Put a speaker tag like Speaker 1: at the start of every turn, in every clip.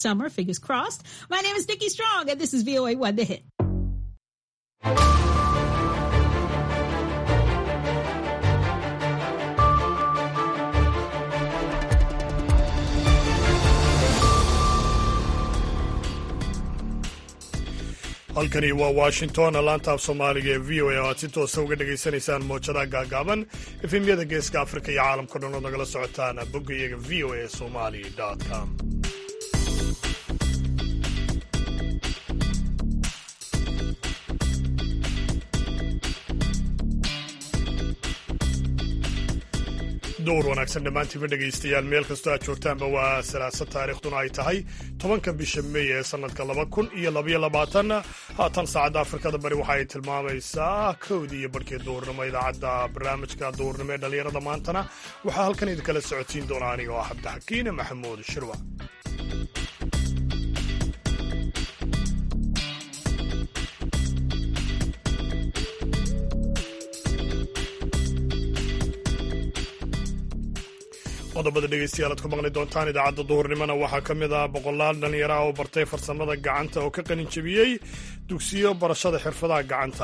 Speaker 1: summer, fingers crossed. My name is Nikki Strong, and this is VOA One The Hit.
Speaker 2: halkani waa washington laanta af soomaaliga ee v o a oo aad si toosa uga dhagaysanaysaan moojadaha gaagaaban efemyada geeska afrika iyo caalamka dhan ood nagala socotaan bogga iyaga v o a somali com dowr wanaagsan dhammaantiiba dhegaystayaal meel kastoo aad joogtaanba waa salaasa taariikhduna ay tahay tobanka bisha meey ee sannadka laba kun iyo labaiyo labaatan haatan saacadda afrikada bari waxa ay tilmaamaysaa kowdii iyo barhkii duurnimo idaacadda barnaamijka duurnimo ee dhallinyarada maantana waxaa halkan idinkala socodsiin doona aniga oo ah cabdixakiine maxamuud shirwa qodobada dhegeystayaal aad ku maqli doontaan idaacadda duhurnimona waxaa ka mid ah boqolaal dhallinyaro ah oo bartay farsamada gacanta oo ka qalin jebiyey dugsiyo barashada xirfadaha gacanta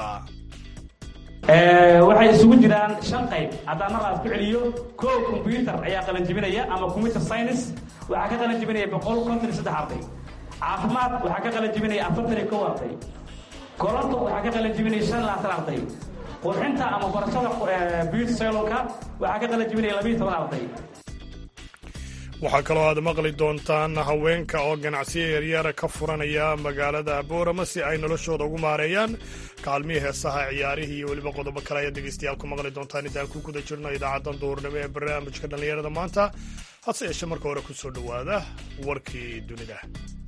Speaker 3: waxay isugu jiraan shan qayb haddaan mar aad ku celiyo kow kombyutar ayaa qalanjebinaya ama combyuter science waxaa ka qalan jebinaya boqol konton iyo saddex arday caafimaad waxaa ka qalan jebinaya afartan iyo kow arday koronto waxaa ka qalan jebinaya shan iyo labaatan arday qurxinta ama barashada beauty salonka waxaa ka qalan jebinaya labiiyo toban arday
Speaker 2: waxaa kaloo aad maqli doontaan haweenka oo ganacsiyo yaryara ka furanaya magaalada boorama si ay noloshooda ugu maareeyaan kaalmihii heesaha ciyaarihii iyo weliba qodobo kale ayaad dhegeystayaal ku maqli doontaan intaan ku guda jirno idaacaddan duurnimo ee barnaamijka dhallinyarada maanta hase yeeshe marka hore ku soo dhowaada warkii dunida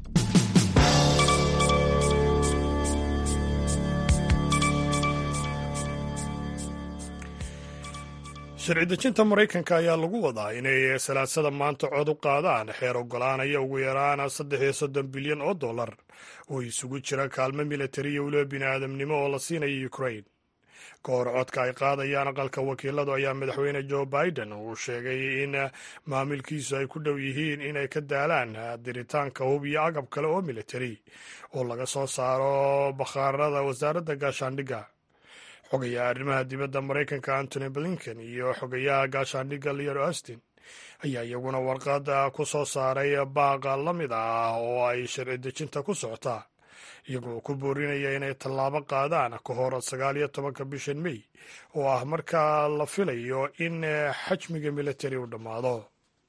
Speaker 2: sharci dejinta maraykanka ayaa lagu wadaa inay salaasada maanta cod u qaadaan xeer ogolaanaya ugu yaraan saddex iyo soddon bilyan oo dollar oo isugu jira kaalmo militari iyo weliba bini'aadamnimo oo la siinaya ukrain ka hor codka ay qaadayaan aqalka wakiiladu ayaa madaxweyne joe biden uu sheegay in maamilkiisu ay ku dhow yihiin inay ka daalaan diritaanka hub iyo agab kale oo militari oo laga soo saaro bakhaarada wasaaradda gaashaandhigga xogayaha arrimaha dibadda maraykanka antony blinken iyo xogayaha gaashaandhigga leon austin ayaa iyaguna warqadda ku soo saaray baaqa la mid ah oo ay sharci dejinta ku socota iyagoo ku boorinaya inay tallaabo qaadaan ka hor sagaal iyo tobanka bishan mey oo ah markaa la filayo in xajmiga militari uu dhammaado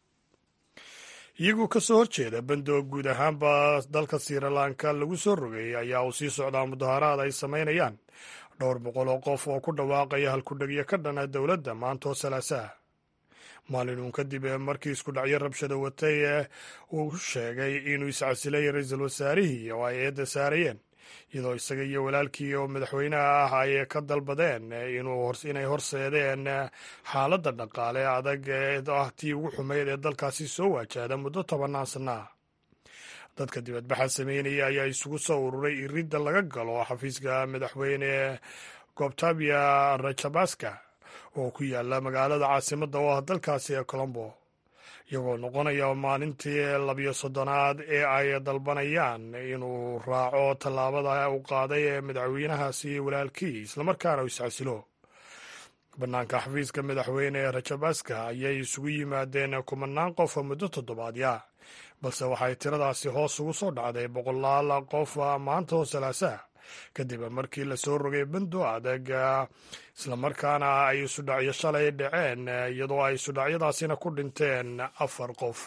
Speaker 2: iyagoo ka soo horjeeda bandoo guud ahaanba dalka sirilanka lagu soo rogay ayaa uu sii socdaa mudaharaad ay samaynayaan dhowr boqol oo qof oo ku dhawaaqaya halkudhegyo ka dhana dowladda maantoo salaasaha maalin uun kadib markii isku dhacyo rabshada watay uu sheegay inuu iscasilay ra-iisul wasaarihii oo ay eedda saarayeen iyadoo isaga iyo walaalkii oo madaxweynaha ah ay ka dalbadeen inay horseedeen xaaladda dhaqaale adag ee ah tii ugu xumayd ee dalkaasi soo waajahda muddo tobannaan sanna ah dadka dibadbaxa sameynaya ayaa isugu soo ururay iridda laga galo xafiiska madaxweyne gobtabia rajabaska oo ku yaala magaalada caasimadda oo ah dalkaasi ee colombo iyagoo noqonaya maalintii labiyo soddonaad ee ay dalbanayaan inuu raaco tallaabada uu qaaday ee madaxweynahaasi walaalkii islamarkaana uu iscasilo bannaanka xafiiska madaxweyne rajabaska ayay isugu yimaadeen kumanaan qof muddo toddobaadya balse waxay tiradaasi hoos ugu soo dhacday boqolaal qof maanta oo salaasaha kadib markii lasoo rogay bando adag islamarkaana ay isudhacyo shalay dhaceen iyadoo ay isudhacyadaasina ku dhinteen afar qof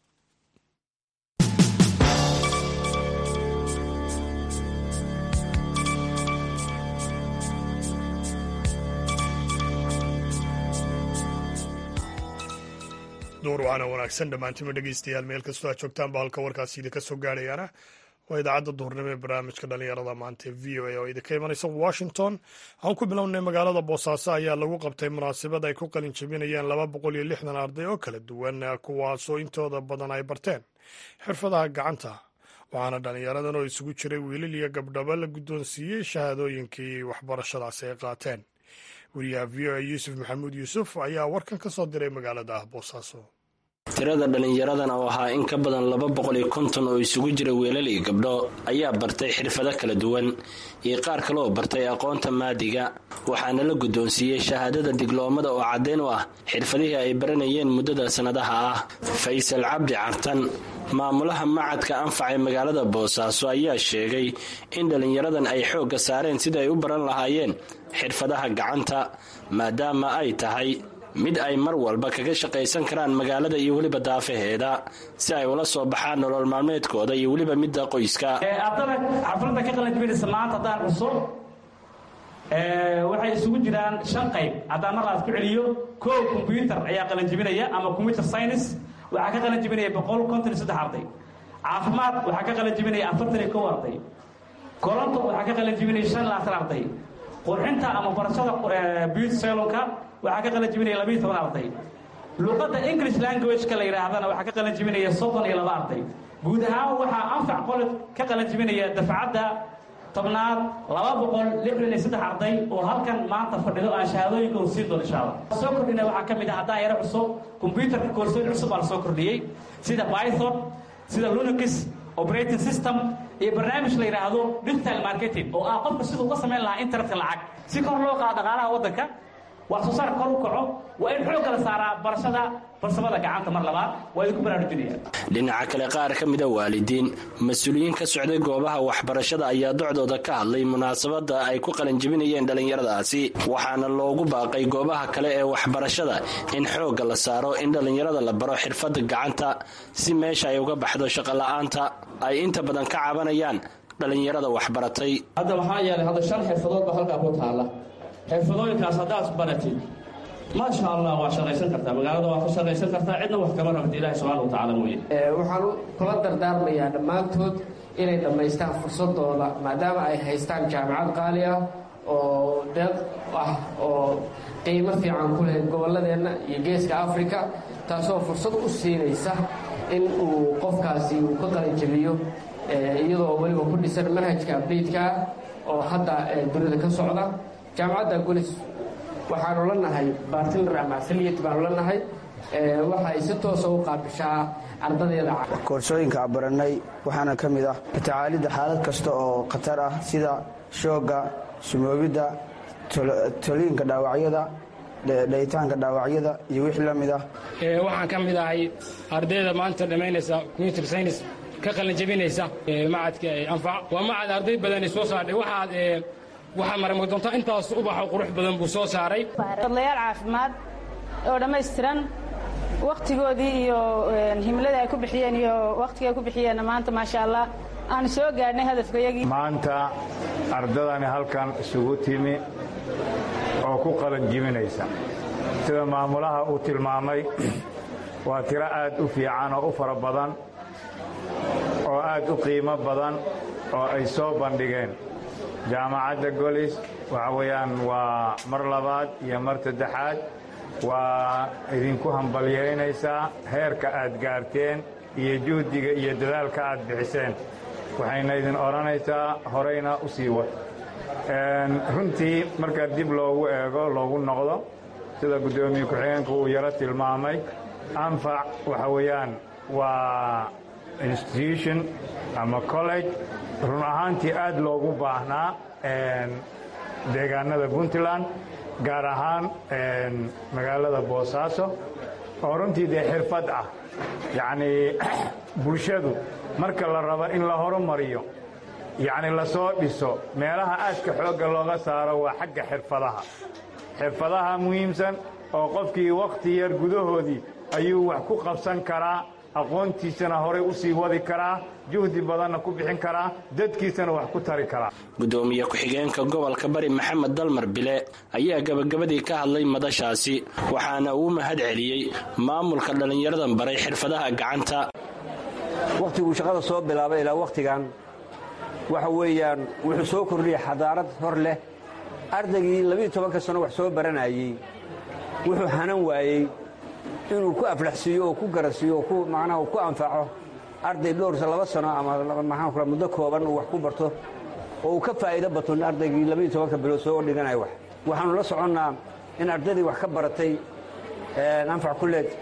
Speaker 2: door waana wanaagsan dhammaantima dhegeystayaal meel kastoo aad joogtaanba halka warkaasi idinka soo gaadhayaana waa idaacadda duhurnimo ee barnaamijka dhallinyarada maanta e v o a oo idinka imanaysa washington aan ku bilownay magaalada boosaaso ayaa lagu qabtay munaasabad ay ku qalin jebinayeen laba boqol iyo lixdan arday oo kala duwan kuwaasoo intooda badan ay barteen xirfadaha gacanta waxaana dhallinyaradan oo isugu jiray wiilal iyo gabdhaba la guddoonsiiyey shahaadooyinkii waxbarashadaasi ay qaateen weriyaha v o a yuusuf maxamuud yuusuf ayaa warkan ka soo diray magaalada boosaaso
Speaker 4: tirada dhallinyaradan oo ahaa in ka badan laba boqol iyo konton oo isugu jira wiilal iyo gabdho ayaa bartay xirfado kala duwan iyo qaar kale oo bartay aqoonta maadiga waxaana la guddoonsiiyey shahaadada digloomada oo caddeyn u ah xirfadihii ay baranayeen muddada sannadaha ah faysal cabdi cartan maamulaha macadka anfac ee magaalada boosaaso ayaa sheegay in dhallinyaradan ay xoogga saareen sidai ay u baran lahaayeen xirfadaha gacanta maadaama ay tahay mid ay mar walba kaga shaqaysan karaan magaalada iyo weliba daafaheeda si ay ula soo baxaan nolol maalmeedkooda iyo weliba midda qoyska
Speaker 3: ardada xafladda ka qalanjibinaysa maanta haddaan cusub waxay isugu jiraan shan qayb haddaan mar laas ku celiyo kow combyutar ayaa qalanjibinaya ama combyuter science waxaa ka qalanjibinaya boqol konton iyo saddex arday caafimaad waxaa ka qalanjibinaya afartan iyo kow arday koronto waxaa ka qalanjibinaya shan laatan arday qurxinta ama barashada beauty salonka waxaa ka qalan jibinaya labiiyo toban arday luqadda english language-ka la yidhaahdana waxaa ka qalan jibinaya soddon iyo laba arday guud ahaan waxaa anfac college ka qalan jibinaya dafcadda tobnaad laba boqol lixdan iyo saddex arday oo halkan maanta fadhido aan shahaadooyinka u siin doono insha allah soo kordhina waxaa ka mid ah haddaan yaro cusub combyuterka koorsooyin cusub baa la soo kordhiyey sida python sida lunakis operating system iyo barnaamij la yidhaahdo digital marketing oo ah qofka siduu uga samayn lahaa internetka lacag si kor loo qaado dhaqaalaha waddanka wax soo saar kor u kaco waa in xoog kala saaraa barashada farsamada gacanta mar labaad waa idinku baraarujinaya
Speaker 4: dhinaca kale qaar ka mida waalidiin mas-uuliyiin ka socday goobaha waxbarashada ayaa docdooda ka hadlay munaasabada ay ku qalanjibinayeen dhallinyaradaasi waxaana loogu baaqay goobaha kale ee waxbarashada in xoogga la saaro in dhallinyarada la baro xirfada gacanta si meesha ay uga baxdo shaqola'aanta ay inta badan ka cabanayaan dhallinyarada waxbaratay
Speaker 5: hadda waxaa yeelay hadda shan xirfadood baa halkaa ku taalla xirfadooyinkaas haddaad baratid maasha allah waa shaqaysan kartaa magaalada waa ka shaqaysan kartaa cidna wax kama rabta ilahi subxana watacaala mooye
Speaker 6: waxaan kula dardaarmayaa dhammaantood inay dhammaystaan fursadooda maadaama ay haystaan jaamacad qaali ah oo deeq ah oo qiimo fiican ku leh gobolladeenna iyo geeska africa taasoo fursad u siinaysa in uu qofkaasi uu ka qalinjabiyo iyadoo weliba ku dhisan manhajka abdeytkaa oo hadda dunida ka socda jaamacadda golis waxaanu la nahay bartiner ama afiliyat baanu la nahay waxay si toosa u qaabishaa ardadeeda
Speaker 7: koorsooyinka baranay waxaana ka mid ah tacaalidda xaalad kasta oo khatar ah sida shoogga sumoobidda toliinka dhaawacyada dhayitaanka dhaawacyada iyo wixii la mid ah
Speaker 8: waxaan ka mid ahay ardayda maanta dhammaynaysa commuter science ka qalinjabinaysa macadka anfac waa macad arday badani soo saardhay waxaad waxaa marama doontaa intaas ubaxo qurux badan buu soo saaray
Speaker 9: fadlayaal caafimaad oo dhammaystiran wakhtigoodii iyo himladii ay ku bixiyeen iyo wakhtigii ay ku bixiyeenna maanta maasha allah aanu soo gaadhnay hadafkayagii
Speaker 10: maanta ardadani halkan isugu timi oo ku qalanjibinaysa sida maamulaha uu tilmaamay waa tiro aad u fiican oo u fara badan oo aad u qiimo badan oo ay soo bandhigeen jaamacadda golis waxa weeyaan waa mar labaad iyo mar saddexaad waa idinku hambalyaynaysaa heerka aad gaarteen iyo juhdiga iyo dadaalka aad bixiseen waxayna idin odhanaysaa horeyna u sii wad runtii marka dib loogu eego loogu noqdo sida guddoomiye ku-xigeenku uu yaro tilmaamay anfac waxa weeyaan waa institution ama college run ahaantii aad loogu baahnaa deegaanada puntland gaar ahaan magaalada boosaaso oo runtii dee xirfad ah yacnii bulshadu marka la rabo in la horumariyo yacni lasoo dhiso meelaha aadka xoogga looga saaro waa xagga xirfadaha xirfadaha muhiimsan oo qofkii wakhti yar gudahoodii ayuu wax ku qabsan karaa aqoontiisana horay u sii wadi karaa juhdi badanna ku bixin karaa dadkiisana wax ku tari karaa
Speaker 4: gudoomiye ku-xigeenka gobolka bari maxamed dalmar bile ayaa gabagabadii ka hadlay madashaasi waxaana uu mahad celiyey maamulka dhallinyaradan baray xirfadaha gacanta
Speaker 11: wakhtiguu shaqada soo bilaabay ilaa wakhtigan waxa weeyaan wuxuu soo kordhiyey xadaarad hor leh ardaygii labiiyo tobanka sano wax soo baranayey wuxuu hanan waayey inuu ku aflaxsiiyo oo ku garasiiyo oo ku macnaha ku anfaco arday dhowr laba sano ama maxaan kula muddo kooban uu wax ku barto oo uu ka faa'iido bato ardaygii labaiyo tobanka bilood soo dhiganaya wax waxaannu la soconnaa in ardaydii wax ka baratay anfac kulleed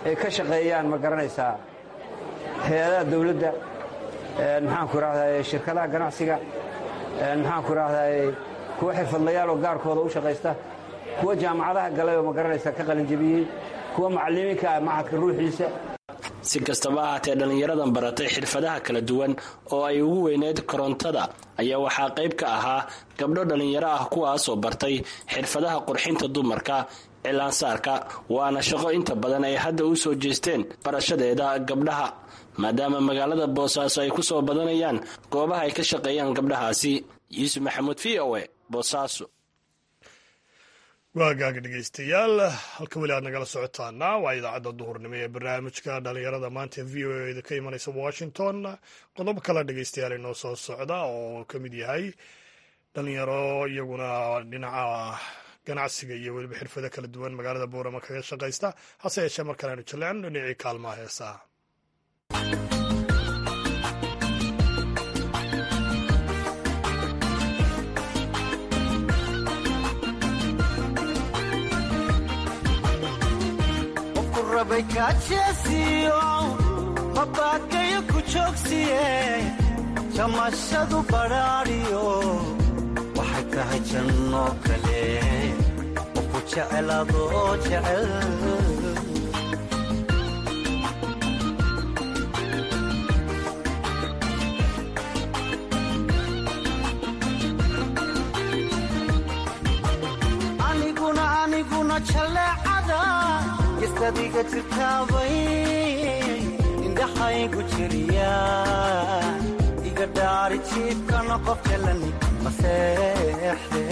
Speaker 11: ay ka shaqeeyaan ma garanaysaa hay-adaha dawladda maxaanku idhahdaye shirkadaha ganacsiga maxaanku idhahdaye kuwa xirfadlayaal oo gaarkooda u shaqaysta kuwa jaamacadaha galay oo ma garanaysaa ka qalinjabiyey kuwa macallimiinka ah machadka ruuxiisa
Speaker 4: si kastaba ahaatee dhallinyaradan baratay xirfadaha kala duwan oo ay ugu weyneyd korontada ayaa waxaa qayb ka ahaa gabdho dhallinyaro ah kuwaasoo bartay xirfadaha qurxinta dumarka cilaansaarka waana shaqo inta badan ay hadda u soo jeesteen barashadeeda gabdhaha maadaama magaalada boosaaso ay ku soo badanayaan goobaha ay ka shaqeeyaan gabdhahaasi yuusuf maxamuud v o e boosaaso
Speaker 2: waagaaga dhegeystayaal halka weli aad nagala socotaana waa idaacadda duhurnimo ee barnaamijka dhalinyarada maanta v o eda ka imanaysa washington qodob kale dhegeystayaal inoo soo socda oo ka mid yahay dhalinyaro iyaguna dhinaca ganacsiga iyo weliba xirfado kala duwan magaalada boorama kaga shaqaysta hase yeeshee markaan aynu jaleecno dhinacii kaalmaha heesaha
Speaker 12: mabaakayo ku joogsiye jamashadu badhaadhiyo waxay tahay janno kale oo ku jecel adoo jecel aniguna aniguna jaleecada gestadiga jirtaabay indhaxaygu jiriya iga dhaari jiibkana qof jalani maseexde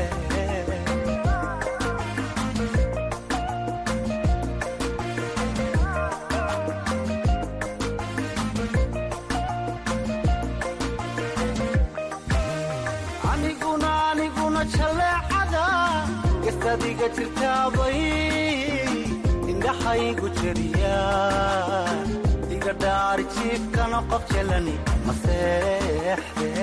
Speaker 12: aniguna aniguna jaleecada gestadiga jirtaabay indhaxaygu jiriya iga dhaari jiibkana qof jalani maseexde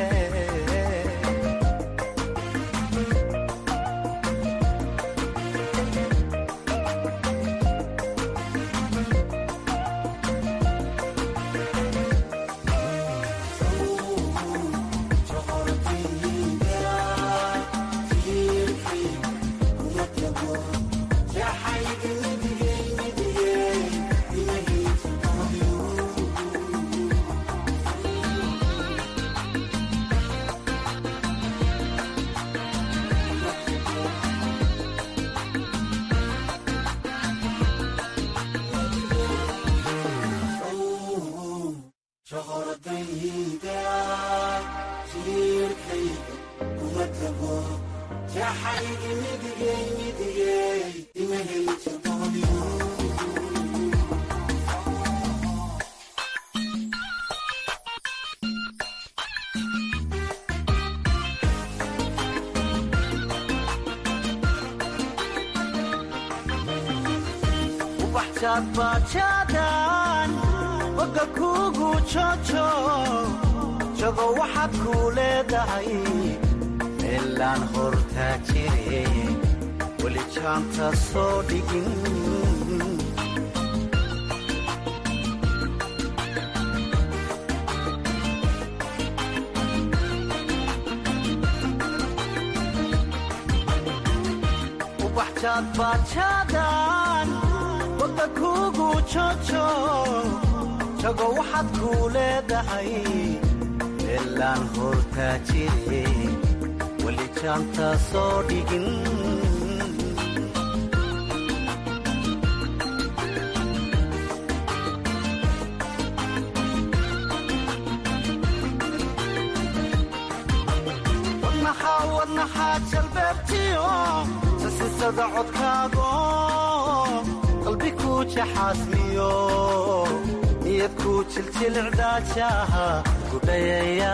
Speaker 12: bajaadbajaadan boga kuugu jojo jogo waxaad kuu leedahay meelaan hortaa jire weli jaanta soo dhigin ubaxjaadbajaadan boga kuugu jojo jogo waxaad kuu leedahay meelaan hortaa jire weli jaanta soo dhigin wadnaxaa wadnaxaa jalbeebtiyo sasisada codkaago qalbi kuu jaxaasmiyo niyad kuu jiljilcdaajaha gudhayaya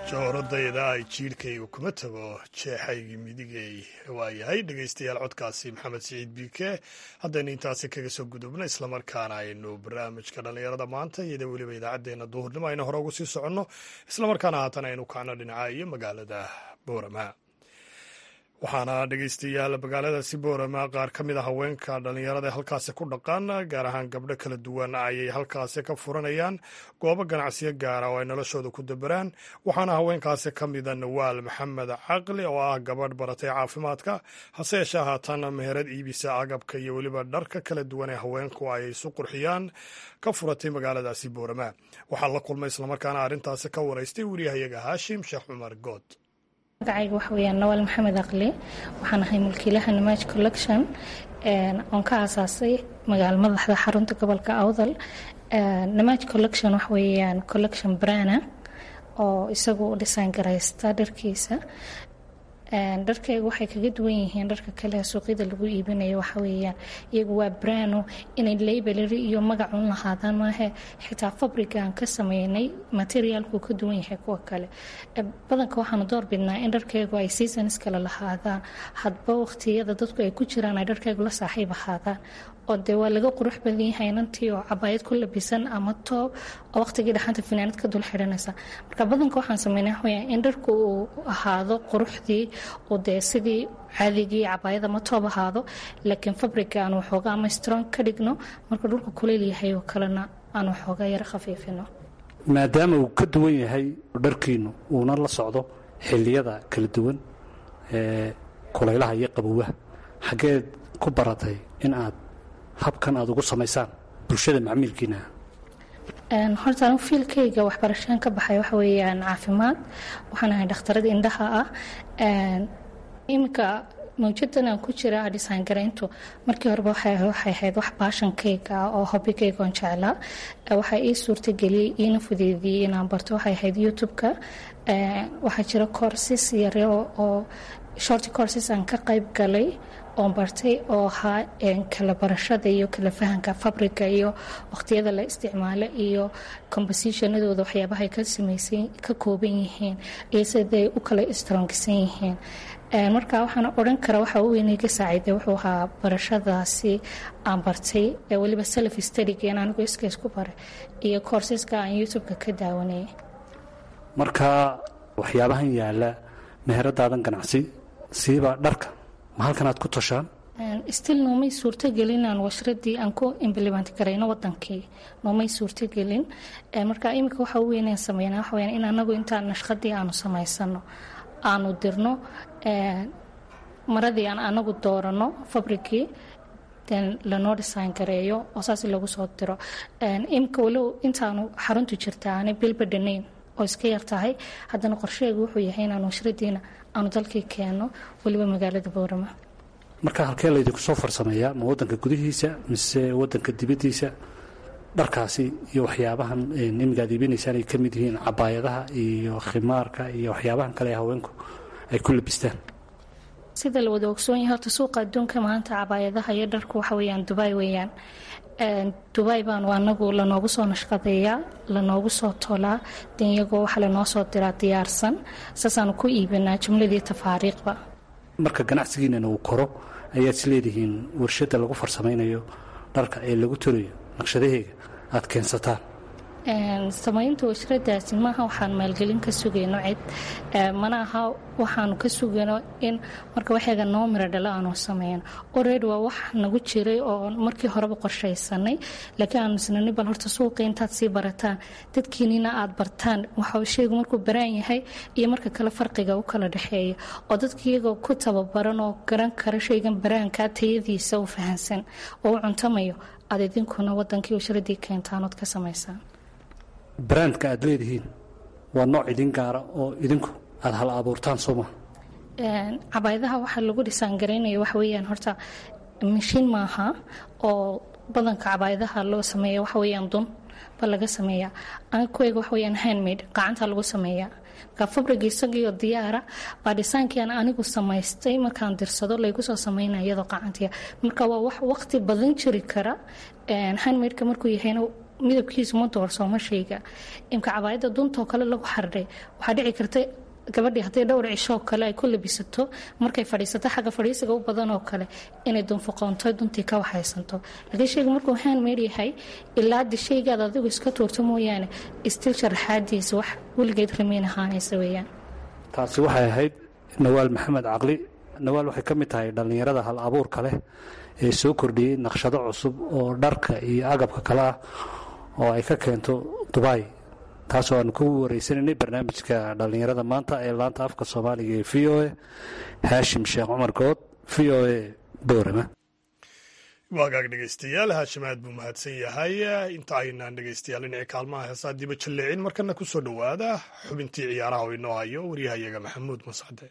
Speaker 2: jooradayda ay jiidhkayga kuma tago jeexaygii midigay waayahay dhegaystayaal codkaasi maxamed siciid biike haddaynu intaasi kaga soo gudubno islamarkaana aynu barnaamijka dhallinyarada maanta iyada weliba idaacaddeenna duhurnimo aynu hore ugu sii soconno islamarkaana haatan aynu kacno dhinaca iyo magaalada boorama waxaana dhegaystayaal magaaladaasi boorama qaar ka mid a haweenka dhallinyarada ee halkaasi ku dhaqan gaar ahaan gabdho kala duwan ayay halkaasi ka furanayaan goobo ganacsiyo gaara oo ay noloshooda ku dabaraan waxaana haweenkaasi ka mida nawaal maxamed caqli oo ah gabadh baratay caafimaadka hase yeeshee haatan meherad iibisa agabka iyo weliba dharka kala duwan ee haweenku ay isu qurxiyaan ka furatay magaaladaasi boorama waxaa la kulmay islamarkaana arrintaasi ka waraystay wariyahayaga haashim sheekh cumar good
Speaker 13: magacayga waxa weyaan nawaal maxamed aqli waxaan ahay mulkiilaha namaaj collection oon ka aasaasay magaalo madaxda xarunta gobolka awdal namaaj collection waxa weeyaan collection brana oo isagu u dhisaan garaysta dharkiisa dharkayga waxay kaga duwan yihiin dharka kale suuqyada lagu iibinayo waxa weeyaan iyagu waa brano inay labelary iyo magacun lahaadaan maahe xitaa fabrigaan ka sameynay materiaalku ka duwan yahay kuwa kale badanka waxaanu doorbidnaa in dharkaygu ay seasons kale lahaadaan hadba waqtiyada dadku ay ku jiraan ay dharkaygu la saaxiib ahaadaan oo dee waa laga qurux badan yahay inantii oo cabaayad ku labisan ama toob oo waqtigii dhaxanta finaanad ka dul xidhanaysa marka badanka waxaan sameynaa waxaweyaan in dharku uu ahaado quruxdii oo dee sidii caadigii cabaayad ama toob ahaado laakiin fabriga aan waxooga ama strong ka dhigno marka dhulka kuleyl yahay oo kalena aan waxooga yaro khafiifino
Speaker 14: maadaama uu ka duwan yahay dharkiinu uuna la socdo xilliyada kala duwan ee kulaylaha iyo qabowaha xaggeed ku baratay in aad habkan aad ugu samaysaan bulshada macmiilkiina
Speaker 13: horta anu fiilkayga waxbarashaan ka baxay waxa weeyaan caafimaad waxaan ahay dhakhtarada indhaha ah iminka mawjadan aan ku jira dhisaan garayntu markii horeba waxay ahayd wax baashankayga ah oo hobigayga oon jeclaa waxaa ii suurtageliyey iina fudeediyey inaan barto waxay ahayd youtube-ka waxaa jira courses yare oo short courses aan ka qayb galay oon bartay oo ahaa kala barashada iyo kala fahanka fabrica iyo waqtiyada la isticmaalo iyo compositionadooda waxyaabahay ka samaysan ka kooban yihiin iyo siday u kala strongsan yihiin marka waxaan odhan kara waxa u weynay ka saaciiday wuxuu ahaa barashadaasi aan bartay weliba self studyga in anigu iskays ku baray iyo courseska aan youtube-ka ka daawanayay
Speaker 14: marka waxyaabahan yaala meheradaadan ganacsi siiba dharka ma halkan aad ku toshaan
Speaker 13: stil noomay suurtogelin aan washradii aan ku implement garayno wadankii noomay suurtogelin marka iminka waxa u weynaan sameynaa waxa weyaan in anagu intaan nashqadii aanu samaysano aanu dirno maradii aan anagu doorano fabrikii lanoo dhisaan gareeyo oo saas lagu soo diro iminka walow intaanu xaruntu jirta aanay bilbadhanayn oo iska yar tahay haddana qorsheegu wuxuu yahay inaan washradiina aanu dalkii keenno weliba magaalada boorama
Speaker 14: marka halkee laydinku soo farsameeyaa ma wadanka gudihiisa mise wadanka dibaddiisa dharkaasi iyo waxyaabahan imiga ad iibinaysaan ay ka mid yihiin cabaayadaha iyo khimaarka iyo waxyaabahan kale ee haweenku ay ku labistaan
Speaker 13: sida la wada ogsoon yahay horta suuqa adduunka maanta cabaayadaha iyo dharku waxa weeyaan dubai weeyaan dubai baanu anagu lanoogu soo nashqadeeyaa lanoogu soo tolaa den iyagoo waxa lanoo soo diraa diyaarsan saasaanu ku iibinaa jumladii tafaariiqba
Speaker 14: marka ganacsigiinana uu koro ayaad is leedihiin warshadda lagu farsamaynayo dharka ee lagu tolayo naqshadaheega aad keensataan
Speaker 13: samaynta washradaasi maaha waxaan maalgelin ka sugayno cid mana aha waxaanu ka sugayno in marka waxyaga noo miro dhala aanu sameyno ored waa wax nagu jiray oo markii horeba qorshaysanay laakiin aanu isnani bal horta suuqa intaad sii barataan dadkiinina aad bartaan waxa shaygu markuu baraan yahay iyo marka kale farqiga u kala dhexeeya oo dadka iyagoo ku tababaran oo garan kara shaygan baraanka tayadiisa u fahansan oo u cuntamayo aad idinkuna wadankii washradii keentaanood ka samaysaan
Speaker 14: brandka aad leedihiin waa nooc idin gaara oo idinku aada hal abuurtaan soo maa
Speaker 13: cabaayadaha waxaa lagu dhisaan garaynaya waxa weeyaan horta mashiin maaha oo badanka cabaayadaha loo sameeya waxa weeyaan dun ba laga sameeyaa ankuweyga waxa weeyaan handmade gacanta lagu sameeyaa marka fabriga isagiioo diyaara baa dhisaankii aan anigu samaystay markaan dirsado laygu soo sameynaya iyadoo qacantiya marka waa wax waqti badan jiri kara handmadeka markuu yahayna midabkiisu ma doorsoomo shayga imka cabaayadda duntoo kale lagu xardhay waxaa dhici karta gabadhii hadday dhowr cishoo kale ay ku labisato markay fadhiisato xagga fadhiisiga u badanoo kale inay dunfuqoonto duntii ka waxaysanto laakiin shayga markuu handmade yahay ilaa di shaygaad adigu iska tuurto mooyaane istil sharaxaadiisa wax weligeed ramiin ahaanaysa weeyaan
Speaker 14: taasi waxay ahayd nawaal maxamed caqli nawaal waxay ka mid tahay dhallinyarada hal abuurka leh ee soo kordhiyey naqshado cusub oo dharka iyo agabka kale ah oo ay ka keento dubai taasoo aanu ku wareysanaynay barnaamijka dhallinyarada maanta ee laanta afka soomaaliga ee v o a haashim sheekh cumar good v o a boorama
Speaker 2: waagaag dhegeystayaal haashim aad buu mahadsan yahay inta aynaan dhegeystayaal dhinacii kaalmaha heesaa diba jalleecin markana ku soo dhowaada xubintii ciyaaraha oo inoo hayo waryahayaga maxamuud mascade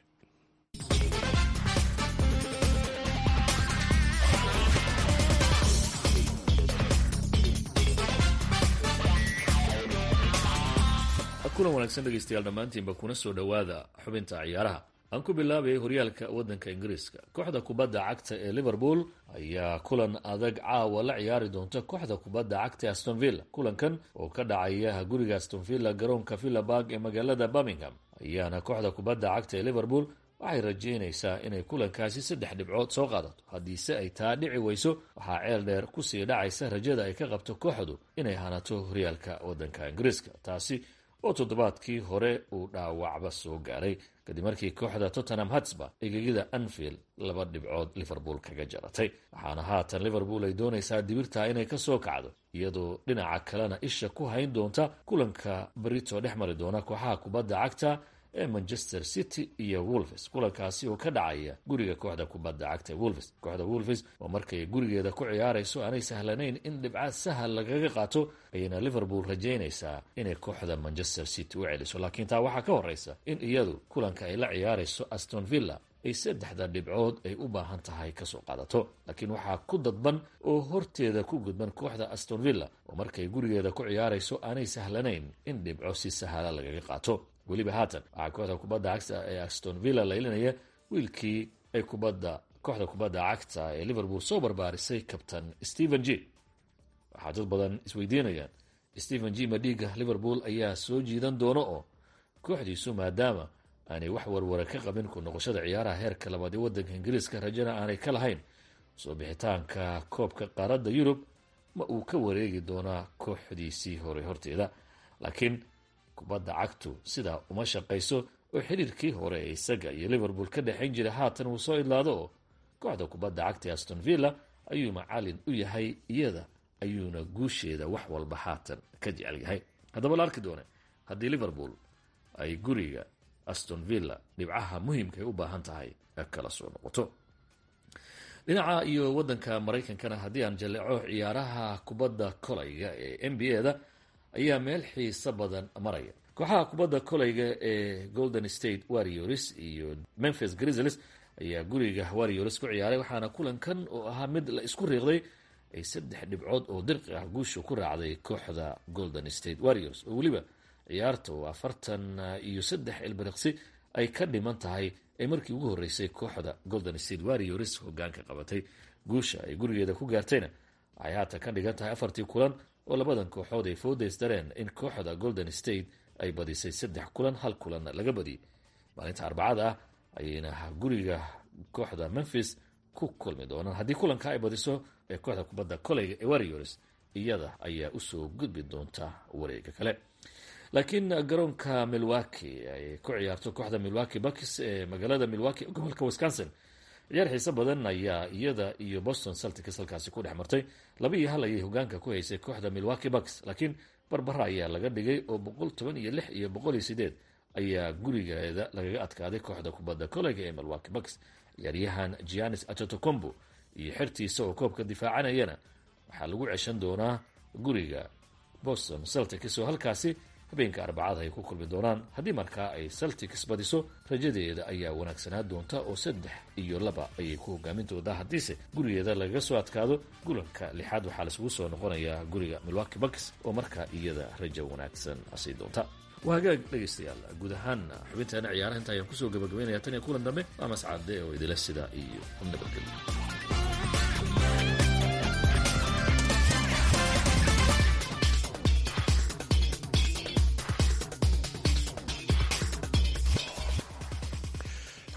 Speaker 15: kulan wanaagsan dhegeystayaal dhammaantiinba kuna soo dhowaada xubinta ciyaaraha aan ku bilaabay horyaalka waddanka ingiriiska kooxda kubadda cagta ee liverpool ayaa kulan adag caawa la ciyaari doonta kooxda kubadda cagta aston villa kulankan oo ka dhacaya guriga aston villa garoonka villabarg ee magaalada birmingham ayaana kooxda kubadda cagta ee liverpool waxay rajeynaysaa inay kulankaasi saddex dhibcood soo qaadato haddiise ay taa dhici weyso waxaa ceel dheer kusii dhacaysa rajada ay ka qabto kooxdu inay hanato horyaalka waddanka ingiriiska taasi oo toddobaadkii hore uu dhaawacba soo gaaray kadib markii kooxda tottenham hatsba egegida anfield laba dhibcood liverpool kaga jaratay waxaana haatan liverpool ay doonaysaa dibirtaa inay ka soo kacdo iyadoo dhinaca kalena isha ku hayn doonta kulanka barito dhex mari doona kooxaha kubadda cagta ee manchester city iyo wolves kulankaasi oo ka dhacaya guriga kooxda kubadda cagta ee wolves kooxda wolves oo markay gurigeeda ku ciyaarayso aanay sahlanayn in dhibcaad sahal lagaga qaato ayayna liverpool rajaynaysaa inay kooxda manchester city u celiso laakiin taa waxaa ka horeysa in iyadu kulanka ay la ciyaarayso aston villa ay saddexda dhibcood ay u baahan tahay kasoo qaadato laakiin waxaa ku dadban oo horteeda ku gudban kooxda aston villa oo markay gurigeeda ku ciyaarayso aanay sahlanayn in dhibco si sahala lagaga qaato weliba haatan waxaa kooxda kubadda cagta ee aston villa laylinaya wiilkii ay kubadda kooxda kubadda cagta ee liverpool soo barbaarisay kabtan stephen g waxaa dad badan isweydiinayaan stephen g madhiga liverpool ayaa soo jiidan doono oo kooxdiisu maadaama aanay wax warwara ka qabin ku noqoshada ciyaaraha heerka labaad ee waddanka ingiriiska rajana aanay ka lahayn soo bixitaanka koobka qaaradda yurub ma uu ka wareegi doonaa kooxdiisii hore horteeda laakiin kubadda cagtu sidaa uma shaqayso oo xiriirkii hore ee isaga iyo liverpool ka dhexayn jiray haatan uu soo idlaado oo kooxda kubadda cagta ee aston villa ayuu macalin u yahay iyada ayuuna guusheeda wax walba haatan ka jecel yahay haddaba la arki doone haddii liverpool ay guriga aston villa dhibcaha muhiimka ay u baahan tahay kala soo noqoto dhinaca iyo waddanka maraykankana haddii aan jaleeco ciyaaraha kubadda kolayga ee n b a da ayaa meel xiiso badan maraya kooxaha kubadda kolayga ee golden state warriors iyo memphis grizzlies ayaa guriga warriors ku ciyaaray waxaana kulankan oo ahaa mid la isku riiqday ay saddex dhibcood oo dirqi ah guusha ku raacday kooxda golden state warriors oo weliba ciyaarta oo afartan iyo saddex ilbiriqsi ay ka dhiman tahay ee markii ugu horreysay kooxda golden state warriors hogaanka qabatay guusha ay gurigeeda ku gaartayna waxay haatan ka dhigan tahay afartii kulan oo labadan kooxood ay foodaysdareen in kooxda golden state ay badisay saddex kulan hal kulanna laga badiyay maalinta arbacada ah ayayna guriga kooxda memphis ku kulmi doonaan haddii kulanka ay badiso ee kooxda kubadda koleyga ee warriors iyada ayaa usoo gudbi doonta wareega kale laakiin garoonka milwaki ay ku ciyaarto kooxda milwaki bucks ee magaalada milwaki gobolka wisconsin ciyaar xiise badan ayaa iyada iyo boston celtics halkaasi ku dhex martay laba iyo hal ayay hogaanka ku haysay kooxda milwaki bucks laakiin barbara ayaa laga dhigay oo boqol toban iyo lix iyo boqol iyo sideed ayaa gurigeeda lagaga adkaaday kooxda kubadda koleyga ee milwaki bucks ciyaaryahan gianis atotocombo iyo xertiisa oo koobka difaacanayana waxaa lagu ceshan doonaa guriga boston celtics oo halkaasi habeenka arbacada ay ku kulmi doonaan haddii markaa ay celtics badiso rajadeeda ayaa wanaagsanaa doonta oo saddex iyo laba ayay ku hogaamin doontaa haddiise gurigeeda lagaga soo adkaado gulanka lixaad waxaa laisugu soo noqonayaa guriga milwaki bucks oo markaa iyada rajo wanaagsan sii doonta waa hagaag dhegaystayaal guud ahaan xubinteena ciyaaraha inta ayaan kusoo gabagabaynaya tan iyo kulan dambe waa mascade oo idila sida iyo nabadgelyo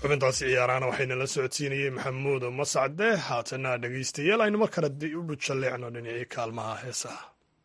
Speaker 2: xubintaasi ciyaarahana waxayna la socodsiinayey maxamuud mascade haatana dhegaystayaal aynu mar kale u bujalleecno dhinacii kaalmaha heesaha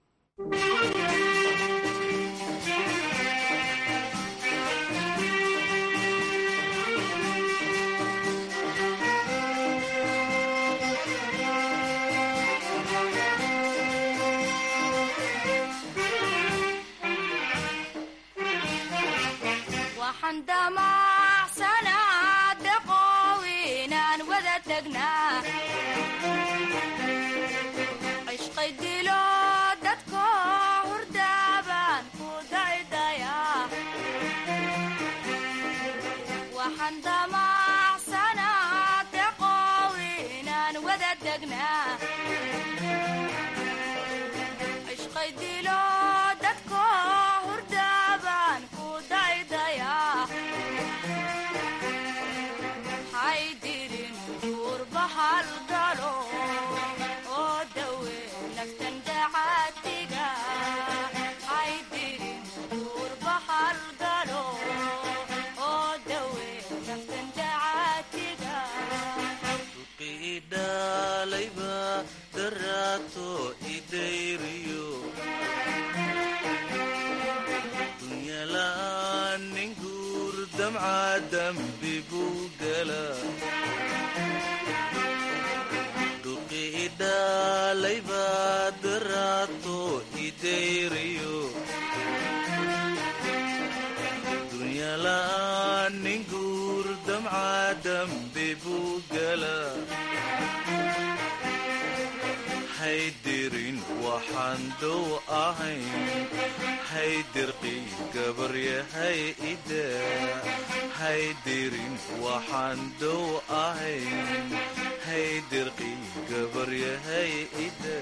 Speaker 12: haydirin waxaan dow ahayn haydirqi gabaryahay ida haydirin waxaan dow ahayn haydirqi gabaryahay ida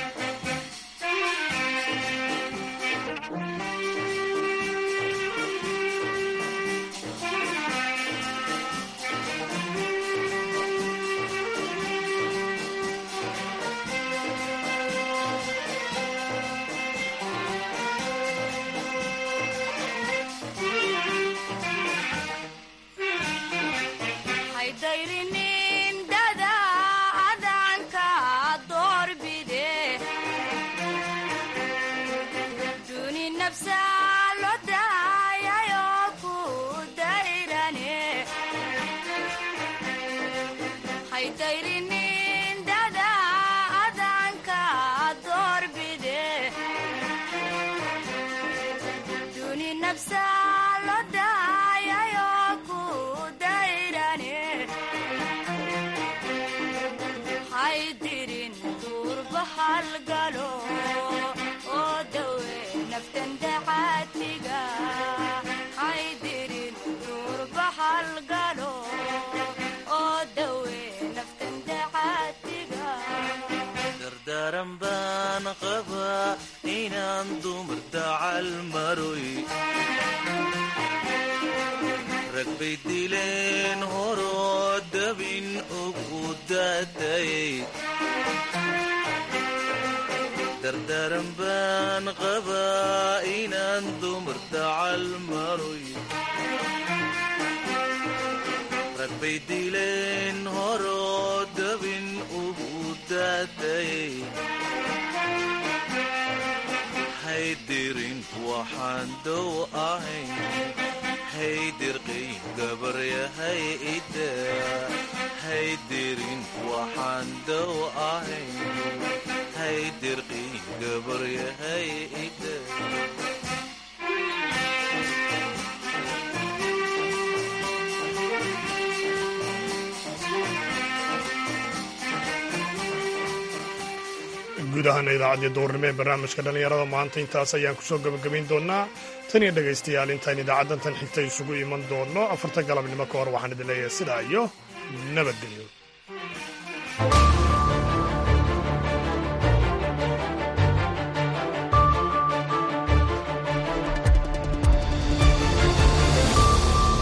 Speaker 12: dardaran baan qabaa inaan dumar dacal maroy rag bay dileen horoo dabin ugu daatayay dardaran baan qabaa inaan dumar dacal maroy rag bay dileen horoo dabin ugu daatayay haydirin waxaan dow ahayn haydirqay gabaryahay ida haydirin waxaan dow ahayn haydirqay gabaryahay ida
Speaker 2: guud ahaana idaacaddii duurnimo ee barnaamijka dhallinyarada maanta intaas ayaan kusoo gabagabayn doonaa tan iyo dhegaystayaal intaan idaacaddan tan xigta isugu iman doonno afarta galabnimo ka hor waxaan idin leeyahay sidaa iyo nabadgelyo